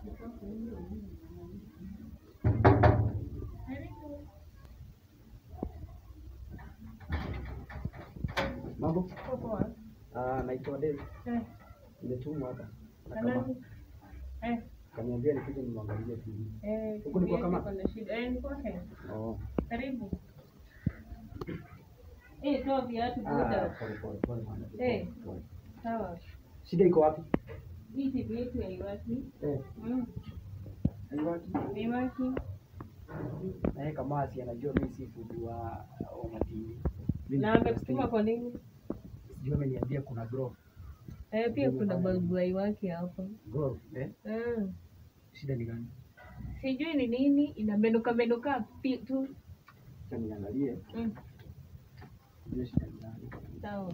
Mambo? Uko poa? Ah, naitwa Dave. Eh, Nimetumwa hapa. Na na kama nani? Eh, kaniambia nikuje nimwangalie TV. eh, Huku ni kwa kitu kama? yake kuna shida. Eh, ni kwake. Oh. Karibu. Eh, toa viatu Ah, buda. pole pole pole bwana. Eh. Pole. Sawa. Shida iko wapi? Hii TV yetu haiwaki. Eh, Mm, haiwaki. haiwaki. Na yeye kama asi anajua mimi si fundi wa wa matini. Mimi Na ni amekutuma fundi. kwa nini? Sijui ameniambia kuna grow. Eh, pia kuna balbu haiwaki hapa. Grow, eh? Mm. Shida ni gani? Sijui ni nini inamenuka menuka pi- tu. Acha niangalie. Mm, Ndio shida ni gani? sawa.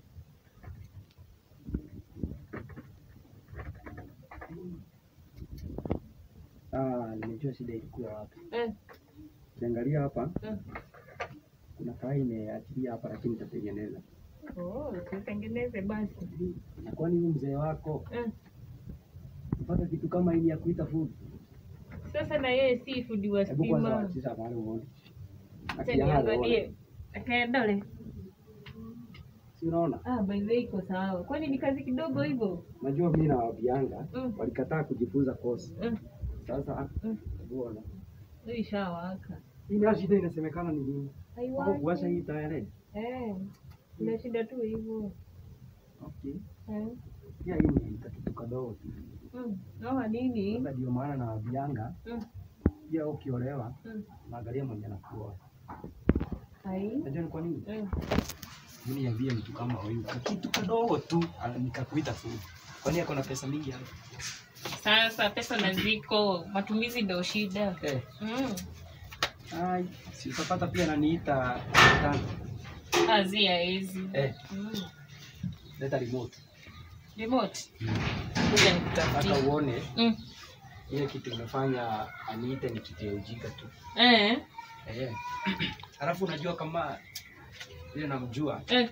Ah, nimejua shida ilikuwa wapi. Eh, Kiangalia hapa eh. kuna kaa imeachilia hapa lakini nitatengeneza. Oh, tutengeneze basi. Na kwani huyu mzee wako Eh. mpaka kitu kama hili ya kuita food? Sasa na yeye si fundi wa Hebu kwanza stima. wachisha mahali uone. Acha Akia hali uone. niangalie. Akaendale. Si unaona? Ah, by the way iko sawa. Kwani ni kazi kidogo hivyo? Najua mimi na wabianga Mm. walikataa kujifunza kosi. Mm. Sasa Mm. hebu ona. Hii ishawaka. Hii nayo shida inasemekana ni nini? Hapo kuwasha hii Haiwaki. tayari. Eh. Ina shida tu hivyo. Okay. Eh. Pia hii ni kitu kadogo tu. Mm. Naona nini? Sasa ndio maana na wabianga Mm. pia ukiolewa Mm. naangalia mwenye anakuoa. Hai. Unajua ni kwa nini? Mm. Mimi niambie mtu kama huyu kitu kadogo tu ana- nikakuita food. Kwani ako na pesa mingi hapa? Sasa pesa na ziko, matumizi ndio shida. Eh. Mm. Ai, si utapata pia ananiita tano. Kazi ya hizi. Eh, Mm. leta remote. Remote. Kuja Hata nikutafutie. uone Mm. ile kitu imefanya aniite ni kitu ya ujinga tu. Eh. Eh. Alafu unajua kama ile namjua Eh.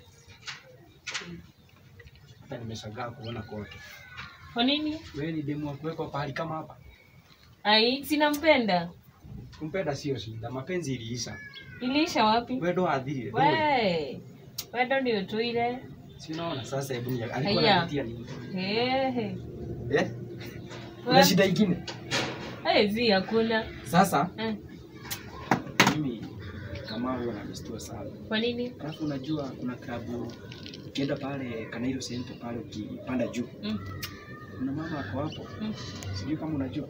hata nimeshangaa kuona kote. Kwa nini? Wewe ni demu wa kuwekwa pahali kama hapa. Ai, sinampenda. Kumpenda sio shida, mapenzi iliisha. Iliisha wapi? Wewe ndo adhiri. We. Wewe ndio tu ile. Si unaona sasa hebu ni alikuwa Haya. anapitia nini? Ehe. Eh? Kuna shida ingine. Eh, zi hakuna. Sasa Eh. mimi kama huyo ananishtua sana. Kwa nini? Alafu unajua kuna klabu ukienda pale Kanairo Center pale ukipanda juu Mm. kuna mama ako hapo, Mm. sijui kama unajua,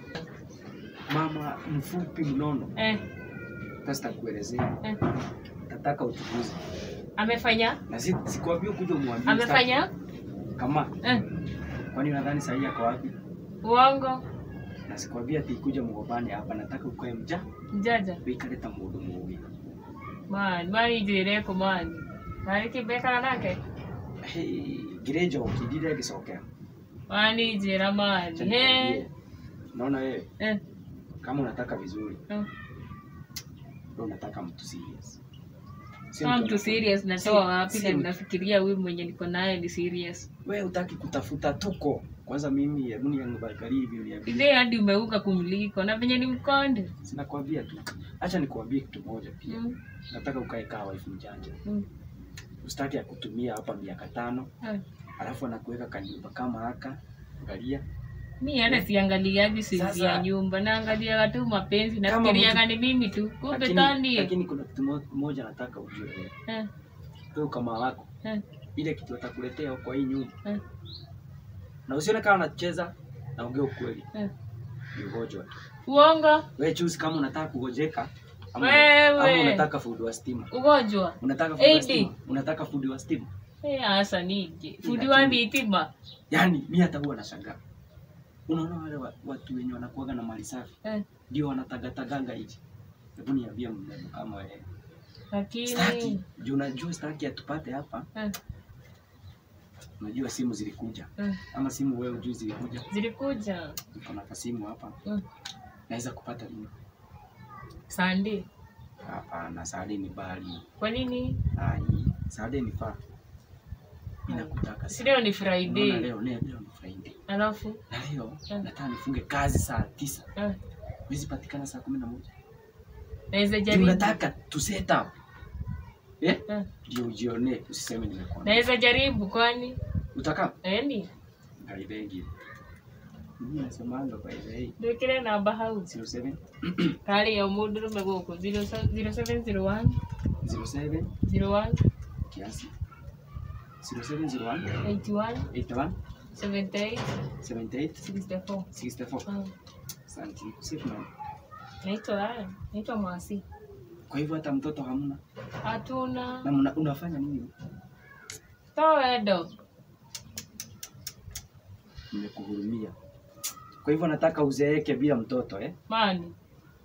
mama mfupi mnono. Eh. Sasa takuelezea, Eh. nataka uchunguzi Amefanya? na si, sikuambia kuja umwambie Amefanya? sitaki. kama Eh. kwani unadhani sahii ako wapi? Uongo. Na sikuambia ati kuja mgobani hapa, nataka ukae mja Jaja. wikaleta mũndũ mũgĩ Man, mani njire ko man. Nari kibekana nake? ngire njoki ndire ngĩcokera Mani njira man. Acha He. nikwambie, naona wewe Eh. kama unataka vizuri eh. ndio unataka mtu serious Sio Kama mtu mtu anafanya- serious natoa Si- wapi si na mtu- mnafikiria huyu mwenye niko naye ni serious? wewe utaki kutafuta tuko kwanza mimi hebu niangalie hivi uniambie Ile hadi umeuka kumliko na venye ni mkonde. sinakwambia tu acha nikuambie kitu moja pia Mm. nataka ukae kaa wife mjanja Mm. usitaki ya kutumia hapa miaka tano Eh. alafu anakuweka kanyumba kama haka angalia Mi hata siangaliaji sisi Sasa- ya nyumba, naangaliaga tu mapenzi, Kama nafikiriaga ni mimi tu, kumbe lakini, tani. lakini kuna kitu mo- moja nataka ujue wewe Eh, wewe kama wako eh, ile kitu atakuletea kwa hii nyumba eh, na usione kama unacheza naongea ukweli eh. ni ugonjwa tu Uongo wewe choose kama unataka kugojeka ama, Wewe. ama unataka fundi wa stima ugonjwa unataka fundi wa AD. stima unataka fundi wa stima Eh, hasa nije fundi wa dhitima. yani mi hata huwa nashangaa unaona wale wa- watu wenye wanakuaga na mali safi Eh, ndio wanatagataganga hichi hebu niambie mrembo kama wewe lakini staki juu unajua staki atupate hapa eh, unajua simu zilikuja eh, ama simu wewe ujui zilikuja zilikuja niko na kasimu hapa mm. naweza kupata nini Sunday. hapana sade ni bali Kwa nini? ai sade ni faa Mimi nakutaka Si sana. leo ni Unaona Friday. leo leo leo ni Friday. Alafu Na leo Eh. nataka nifunge kazi saa tisa. eh, Huwezi patikana saa kumi na moja. naweza Ndio jaribu. nataka tu set up. Eh? Eh, Ndio ujione usiseme nimekuwa. Naweza jaribu kwani? Utaka? Yaani Ngalibegi. Mimi nasemanga by the way. ndwikire namba hau 07 kari ya mundurume guku 0701 07 01 kiasi 0701 81 81 78 78 64 64 Ah, Asante. Sifu na. naitwa haya naitwa Mwasi Kwa hivyo hata mtoto hamna. hatuna Na mna, unafanya nini? towedo Nimekuhurumia. Kwa hivyo nataka uzeeke bila mtoto eh? mani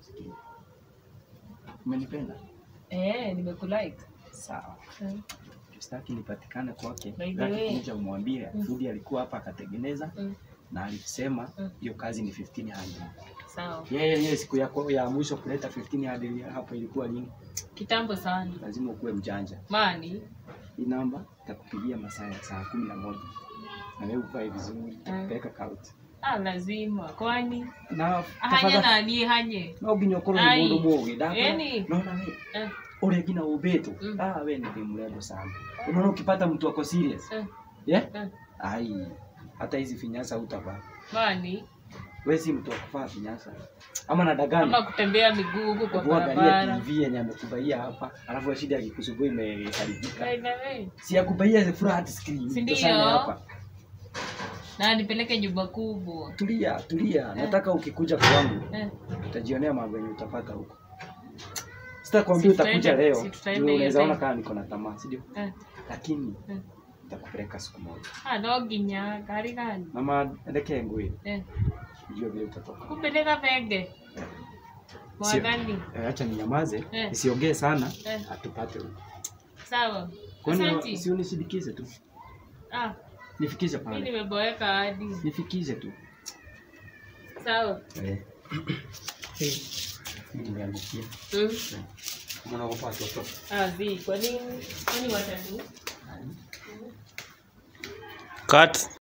Umenipenda? eh, nimekulike Sawa. Eh, Sitaki nipatikane kwake. By the Nataka way. kuja umwambie Mm. Fudi alikuwa hapa akatengeneza mm, na alisema Mm. hiyo kazi ni 1500. sawa Yeye yeye siku yako ya mwisho kuleta 1500 hapo ilikuwa nini? kitambo sana Lazima ukuwe mjanja. mani Hii namba takupigia masaa ya saa kumi na moja na wewe uvae vizuri, takupeleka kauti ah, lazima kwani na ahanye tafadhali nani hanye no nginya ukorwo Ai. ni mundu mugi Eni. naona we eh, ule ngina ubeto Mm. ah we ni mrembo sana unaona ukipata mtu ako serious eh, yeah eh, ai hata hizi finyasa utavaa mani we si mtu wa kuvaa finyasa ama na dagani ama kutembea miguu huku kwa kuangalia barabara TV yenye amekubaia hapa alafu shida ya kikusumbua imeharibika By the way, si akubaia flat screen Si ndio? tuseme hapa na nipeleke nyumba kubwa tulia tulia nataka ukikuja kwangu eh, utajionea mambo yenye utapata huko sitakwambia Si utakuja tutaenda- leo si tutaenda ndio hiyo unaweza ona time. kama niko na tamaa si ndio eh, lakini eh. nitakupeleka siku moja Ah, no nginya gari gani mama ndeke ngui eh, ndio vile utatoka kupeleka vege mwadhani Eh, acha ninyamaze Eh. nisiongee sana Eh. atupate huko sawa kwani Asanti. si unisindikize tu ah, nifikishe mi pale nimeboeka hadi nifikishe tu sawa eh nimeangukia mm. mnaogopa watoto ah, zi kwa nini kwani watatu Cut.